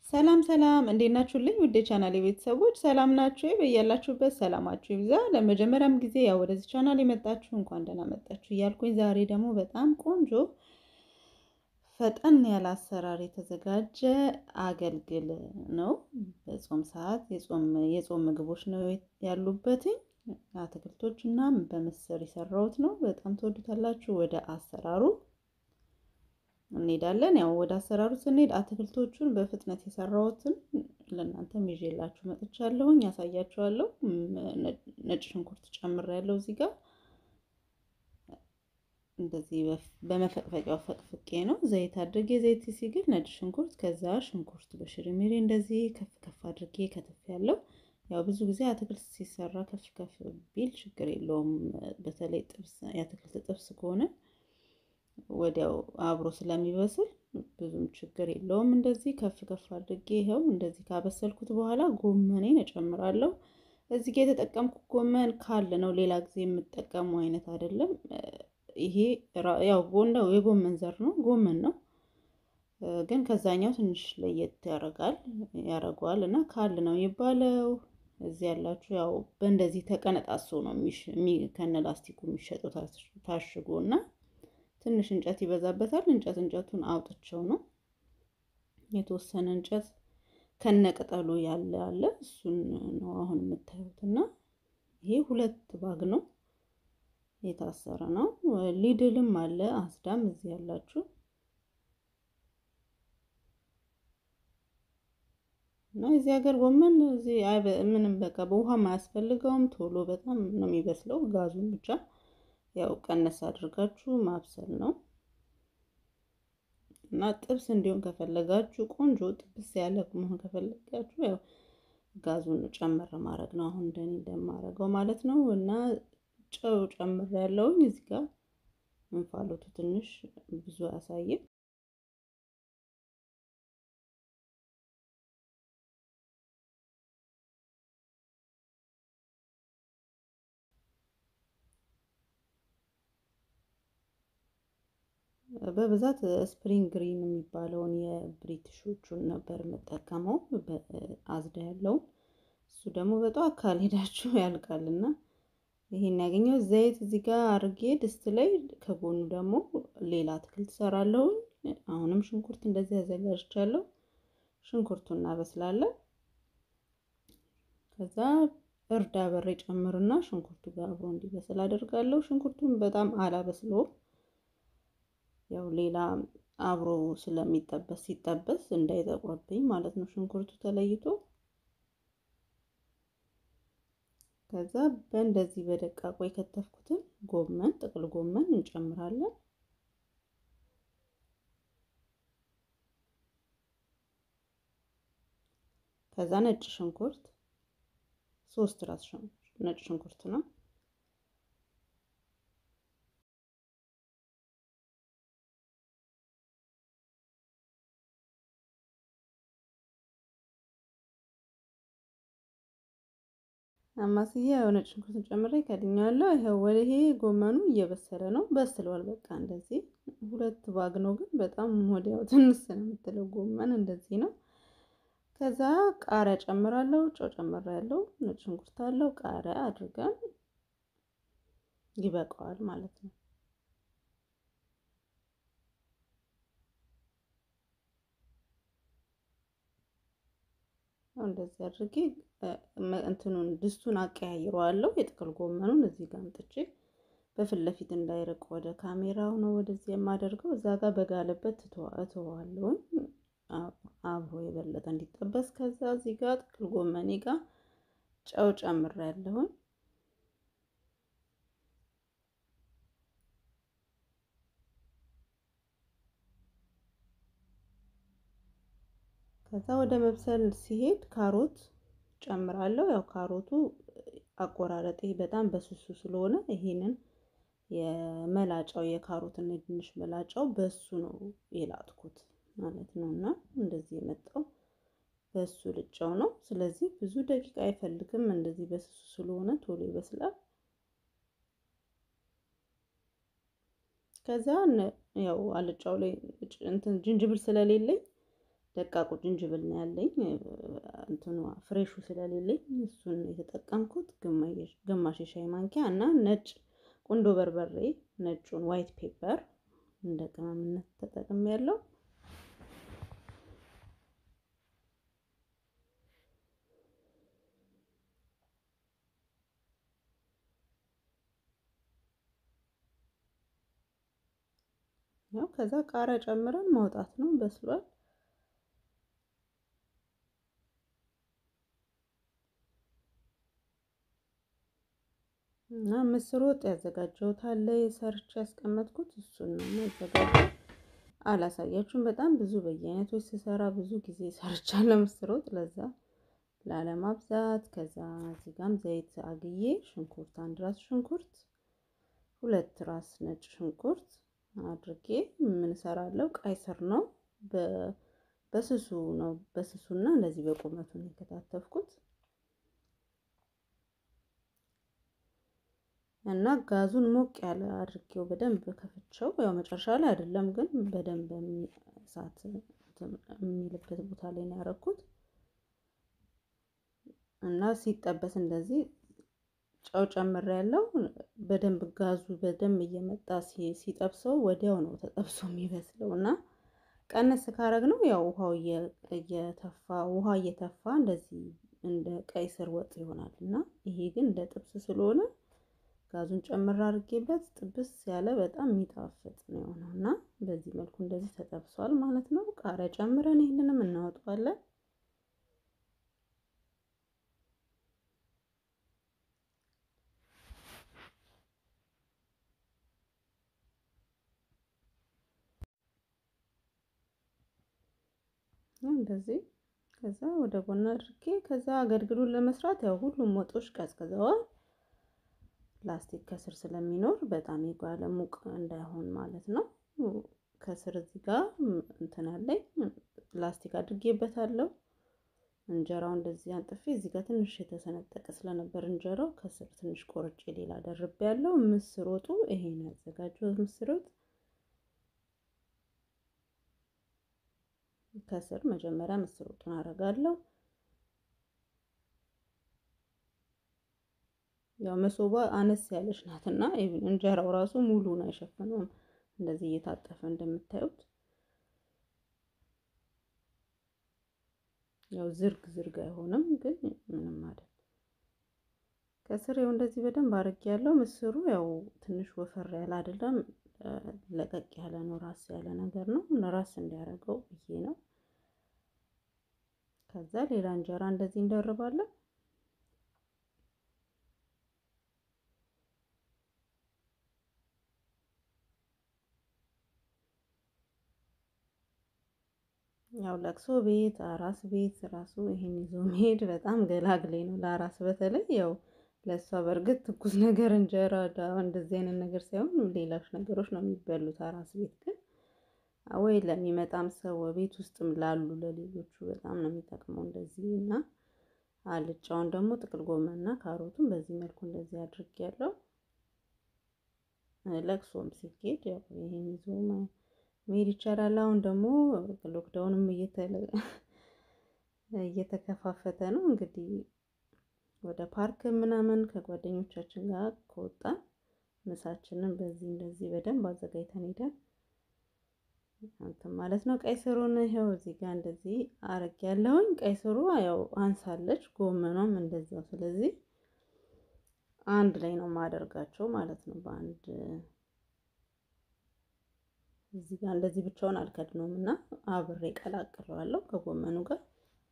ሰላም ሰላም፣ እንዴት ናችሁልኝ? ውድ ቻናል ቤተሰቦች ሰላም ናችሁ? በያላችሁበት ሰላማችሁ ይብዛ። ለመጀመሪያም ጊዜ ያው ወደዚህ ቻናል የመጣችሁ እንኳን ደህና መጣችሁ እያልኩኝ ዛሬ ደግሞ በጣም ቆንጆ ፈጠን ያለ አሰራር የተዘጋጀ አገልግል ነው። በጾም ሰዓት የጾም ምግቦች ነው ያሉበትኝ አትክልቶች እና በምስር የሰራሁት ነው። በጣም ትወዱታላችሁ። ወደ አሰራሩ እንሄዳለን። ያው ወደ አሰራሩ ስንሄድ አትክልቶቹን በፍጥነት የሰራሁትን ለእናንተም ይዤላችሁ መጥቻለሁኝ፣ ያሳያችኋለሁ። ነጭ ሽንኩርት ጨምሬያለሁ እዚህ ጋር እንደዚህ በመፈቅፈቂያው ፈቅፍቄ ነው። ዘይት አድርጌ ዘይት ሲግል ነጭ ሽንኩርት፣ ከዛ ሽንኩርት በሽሪሚሪ እንደዚህ ከፍ ከፍ አድርጌ ከትፍ ያለው ያው ብዙ ጊዜ አትክልት ሲሰራ ከፍ ከፍ ቢል ችግር የለውም። በተለይ ጥብስ የአትክልት ጥብስ ከሆነ ወዲያው አብሮ ስለሚበስል ብዙም ችግር የለውም። እንደዚህ ከፍ ከፍ አድርጌ ይኸው እንደዚህ ካበሰልኩት በኋላ ጎመኔን እጨምራለሁ። እዚህ ጋር የተጠቀምኩት ጎመን ካለ ነው፣ ሌላ ጊዜ የምጠቀሙ አይነት አይደለም። ይሄ ያው ጎንዳው የጎመን ዘር ነው፣ ጎመን ነው ግን ከዛኛው ትንሽ ለየት ያደርጋል ያደርገዋል እና ካል ነው የሚባለው። እዚህ ያላችሁ ያው በእንደዚህ ተቀነጣሶ ነው ከነ ላስቲኩ የሚሸጠው ታሽጎ እና ትንሽ እንጨት ይበዛበታል። እንጨት እንጨቱን አውጥቸው ነው የተወሰነ እንጨት ከነቅጠሉ ያለ አለ እሱን ነው አሁን የምታዩት እና ይሄ ሁለት ባግ ነው የታሰረ ነው። ሊድልም አለ አስዳም እዚህ ያላችሁ እና የዚህ ሀገር ጎመን እዚህ ምንም በቃ በውሃም አያስፈልገውም። ቶሎ በጣም ነው የሚበስለው። ጋዙን ብቻ ያው ቀነስ አድርጋችሁ ማብሰል ነው እና ጥብስ እንዲሆን ከፈለጋችሁ ቆንጆ ጥብስ ያለ መሆን ከፈለጋችሁ ያው ጋዙን ጨምር ማድረግ ነው። አሁን እንደኔ እንደማደርገው ማለት ነው። እና ጨው ጨምር ያለውኝ እዚህ ጋር እንፋሎቱ ትንሽ ብዙ አያሳይም። በብዛት ስፕሪንግ ግሪን የሚባለውን የብሪቲሾቹን ነበር የምጠቀመው አዝዳ ያለውን። እሱ ደግሞ በጠዋት ካልሄዳችሁ ያልቃል እና ይሄን ያገኘው ዘይት እዚህ ጋር አርጌ ድስት ላይ ከጎኑ ደግሞ ሌላ አትክልት ሰራለሁኝ። አሁንም ሽንኩርት እንደዚህ አዘጋጅቻለሁ። ሽንኩርቱን እናበስላለን። ከዛ እርድ አበሬ ጨምርና ሽንኩርቱ ጋር አብሮ እንዲበስል አደርጋለሁ። ሽንኩርቱን በጣም አላበስለውም ያው ሌላ አብሮ ስለሚጠበስ ሲጠበስ እንዳይጠቁርብኝ ማለት ነው። ሽንኩርቱ ተለይቶ ከዛ በእንደዚህ በደቃቆ የከተፍኩትን ጎመን ጥቅል ጎመን እንጨምራለን። ከዛ ነጭ ሽንኩርት ሶስት ራስ ነጭ ሽንኩርት ነው። አማስዬ ያው ነጭ ሽንኩርትን ጨምሬ ከድኛለሁ። ይኸው ወደ ይሄ ጎመኑ እየበሰለ ነው፣ በስሏል። በቃ እንደዚህ ሁለት ባግ ነው፣ ግን በጣም ወዲያው ትንሽ ነው የምትለው ጎመን እንደዚህ ነው። ከዛ ቃሪያ ጨምራለሁ፣ ጨው ጨምሬያለሁ፣ ነጭ ሽንኩርት አለው፣ ቃሪያ አድርገን ይበቃዋል ማለት ነው። እንደዚህ አድርጌ እንትኑን ድስቱን አቀያይረዋለሁ። የጥቅል ጎመኑን እዚህ ጋር አምጥቼ በፊት ለፊት እንዳይርቅ ወደ ካሜራው ነው ወደዚህ የማደርገው። እዛ ጋር በጋለበት እተዋለሁኝ አብሮ የበለጠ እንዲጠበስ። ከዛ እዚህ ጋር ጥቅል ጎመኔ ጋር ጨው ጨምሬያለሁኝ። ከዛ ወደ መብሰል ሲሄድ ካሮት ጨምራለሁ። ያው ካሮቱ አቆራረጤ በጣም በስሱ ስለሆነ ይሄንን የመላጫው የካሮትና የድንች መላጫው በሱ ነው የላጥኩት ማለት ነው። እና እንደዚህ የመጣው በሱ ልጫው ነው። ስለዚህ ብዙ ደቂቃ አይፈልግም። እንደዚህ በስሱ ስለሆነ ቶሎ ይበስላል። ከዛ ያው አልጫው ላይ እንትን ዝንጅብል ስለሌለኝ ደቃቁ ዝንጅብል ነው ያለኝ። እንትኑ ፍሬሹ ስለሌለኝ እሱን የተጠቀምኩት ግማሽ የሻይ ማንኪያ እና ነጭ ቁንዶ በርበሬ ነጩን ዋይት ፔፐር እንደ ቅመምነት ተጠቅሜ ያለው ያው ከዛ ቃሪያ ጨምረን ማውጣት ነው። በስሏል። እና ምስር ወጥ ያዘጋጀሁት አለ ሰርቼ ያስቀመጥኩት እሱን ነው ያዘጋጀው። አላሳያችሁም። በጣም ብዙ በየአይነቶች ስሰራ ብዙ ጊዜ ሰርቻለሁ ምስር ወጥ ለዛ ላለማብዛት። ከዛ እዚህ ጋም ዘይት አግዬ ሽንኩርት አንድ ራስ ሽንኩርት ሁለት ራስ ነጭ ሽንኩርት አድርጌ ምን እሰራለሁ? ቀይ ስር ነው በስሱ ነው በስሱና እንደዚህ በቁመቱ ነው የከታተፍኩት እና ጋዙን ሞቅ ያለ አድርጌው በደንብ ከፍቼው፣ ያው መጨረሻ ላይ አይደለም ግን በደንብ እሳት የሚልበት ቦታ ላይ ነው ያደረኩት እና ሲጠበስ እንደዚህ ጨው ጨምር ያለው በደንብ ጋዙ በደንብ እየመጣ ሲጠብሰው ወዲያው ነው ተጠብሶ የሚበስለው እና ቀነስ ካረግ ነው ያው ውሃው እየተፋ ውሃ እየተፋ እንደዚህ እንደ ቀይ ስር ወጥ ይሆናል እና ይሄ ግን እንደ ጥብስ ስለሆነ ጋዙን ጨምር አድርጌበት ጥብስ ያለ በጣም የሚጣፍጥ ነው የሆነው እና በዚህ መልኩ እንደዚህ ተጠብሷል ማለት ነው። ቃሪያ ጨምረን ይህንንም እናወጣዋለን። እንደዚህ ከዛ ወደ ጎን አድርጌ ከዛ አገልግሉን ለመስራት ያው ሁሉም ወጦች ቀዝቅዘዋል። ላስቲክ ከስር ስለሚኖር በጣም የጓለ ሙቅ እንዳይሆን ማለት ነው። ከስር እዚህ ጋር እንትን አለኝ ላስቲክ አድርጌበታለሁ። እንጀራው እንደዚህ አንጥፌ እዚህ ጋር ትንሽ የተሰነጠቀ ስለነበር እንጀራው ከስር ትንሽ ቆርጬ ሌላ ደርቤ ያለው ምስር ወጡ ይሄን ያዘጋጀሁት ምስር ወጥ ከስር መጀመሪያ ምስር ወጡን አደርጋለሁ። ያው መሶቧ አነስ ያለች ናትና እንጀራው ራሱ ሙሉን አይሸፍነውም። እንደዚህ እየታጠፈ እንደምታዩት ያው ዝርግ ዝርግ አይሆንም፣ ግን ምንም አይደል። ከስር ያው እንደዚህ በደንብ አድርጌ ያለው ምስሩ ያው ትንሽ ወፈር ያለ አይደለም፣ ለቀቅ ያለ ነው። ራስ ያለ ነገር ነው። ራስ እንዲያደርገው ብዬ ነው። ከዛ ሌላ እንጀራ እንደዚህ እንደርባለን። ያው ለቅሶ ቤት አራስ ቤት ራሱ ይሄን ይዞ መሄድ በጣም ገላግሌ ነው። ለአራስ በተለይ ያው ለእሷ በእርግጥ ትኩስ ነገር እንጀራ እንደዚህ አይነት ነገር ሳይሆን ሌሎች ነገሮች ነው የሚበሉት። አራስ ቤት ግን ወይ ለሚመጣም ሰው ቤት ውስጥም ላሉ ለሌሎቹ በጣም ነው የሚጠቅመው እንደዚህ እና አልጫውን ደግሞ ጥቅል ጎመንና ካሮቱን በዚህ መልኩ እንደዚህ አድርጌያለሁ። ለቅሶም ሲኬድ ያው ይሄን ይዞ መሄድ ይቻላል። አሁን ደግሞ ሎክዳውንም እየተከፋፈተ ነው እንግዲህ ወደ ፓርክ ምናምን ከጓደኞቻችን ጋር ከወጣን ምሳችንን በዚህ እንደዚህ በደንብ አዘጋጅተን ሄደን እንትን ማለት ነው። ቀይ ስሩን ይኸው እዚህ ጋር እንደዚህ አረግ ያለውኝ ቀይ ስሩ ያው አንሳለች፣ ጎመኗም እንደዛው። ስለዚህ አንድ ላይ ነው የማደርጋቸው ማለት ነው። በአንድ እዚህ ጋር እንደዚህ ብቻውን አልከድነውም እና አብሬ ቀላቅለዋለሁ ከጎመኑ ጋር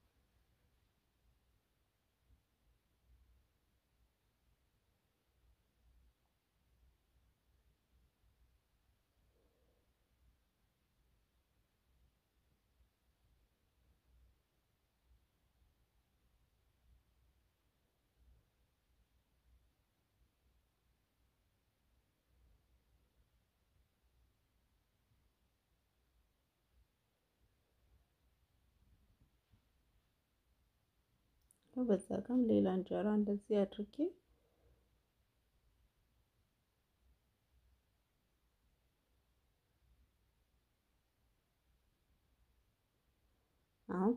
በዛ ጋም ሌላ እንጀራ እንደዚህ አድርጌ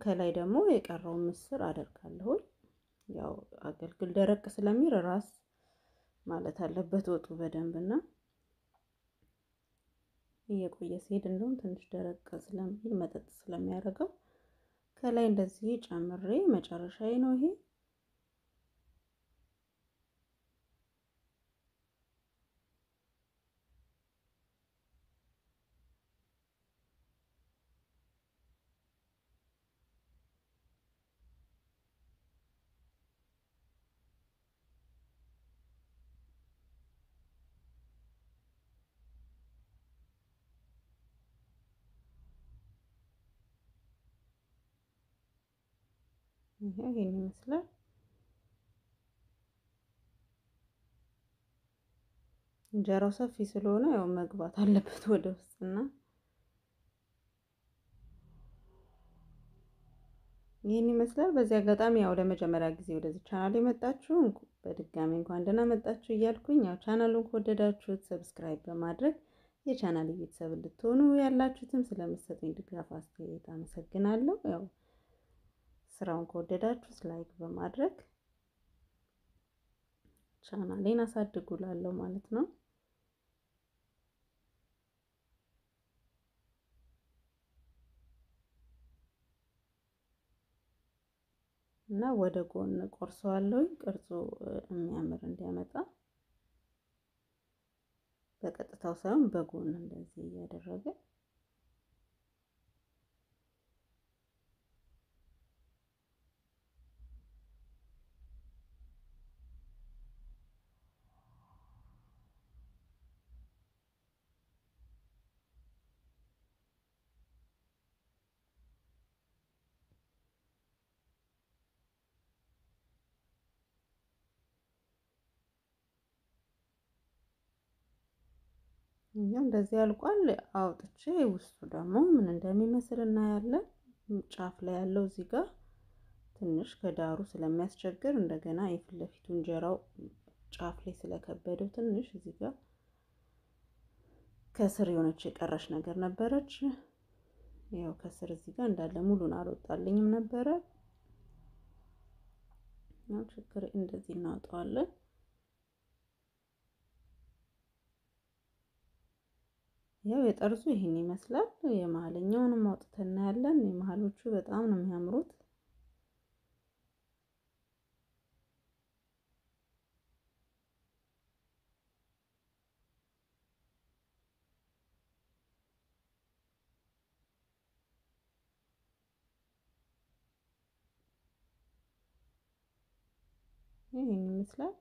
ከላይ ደግሞ የቀረውን ምስር አደርጋለሁ። ያው አገልግል ደረቅ ስለሚል ራስ ማለት አለበት ወጡ በደንብ እና እየቆየ ሲሄድ እንደውም ትንሽ ደረቅ ስለሚል መጠጥ ስለሚያደርገው ከላይ እንደዚህ ጨምሬ መጨረሻዬ ነው ይሄ። ይሄን ይመስላል። እንጀራው ሰፊ ስለሆነ ያው መግባት አለበት ወደ ውስጥና ይህን ይመስላል። በዚህ አጋጣሚ ያው ለመጀመሪያ ጊዜ ወደዚህ ቻናል የመጣችሁ በድጋሚ እንኳን ደህና መጣችሁ እያልኩኝ ያው ቻናሉን ከወደዳችሁት ሰብስክራይብ በማድረግ የቻናል ቤተሰብ እንድትሆኑ ያላችሁትም ስለምትሰጡኝ ድጋፍ አስተያየት አመሰግናለሁ። ያው ስራውን ከወደዳችሁት ላይክ በማድረግ ቻናሌን አሳድጉላለሁ ማለት ነው። እና ወደ ጎን ቆርሰዋለሁ ቅርጹ የሚያምር እንዲያመጣ በቀጥታው ሳይሆን በጎን እንደዚህ እያደረገ እኛም እንደዚህ አልቋል። አውጥቼ ውስጡ ደግሞ ምን እንደሚመስል እናያለን። ጫፍ ላይ ያለው እዚህ ጋር ትንሽ ከዳሩ ስለሚያስቸግር እንደገና የፊት ለፊቱ እንጀራው ጫፍ ላይ ስለከበደው ትንሽ እዚህ ጋር ከስር የሆነች የቀረች ነገር ነበረች። ያው ከስር እዚህ ጋር እንዳለ ሙሉን አልወጣልኝም ነበረ። ያው ችግር እንደዚህ እናወጣዋለን። ያው የጠርዙ ይህን ይመስላል። የመሀለኛውንም አውጥተን እናያለን። የመሀሎቹ በጣም ነው የሚያምሩት። ይህን ይመስላል።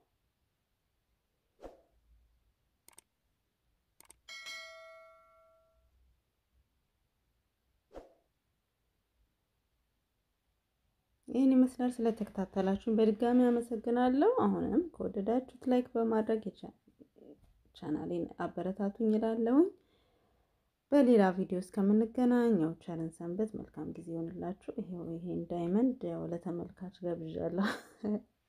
ይህን ይመስላል። ስለተከታተላችሁን በድጋሚ አመሰግናለሁ። አሁንም ከወደዳችሁት ላይክ በማድረግ ቻናሌን አበረታቱኝ እላለሁኝ። በሌላ ቪዲዮ እስከምንገናኝ ያው ቸርን ሰንበት፣ መልካም ጊዜ ይሆንላችሁ። ይሄው ይሄን ዳይመንድ ያው ለተመልካች ገብዣለሁ።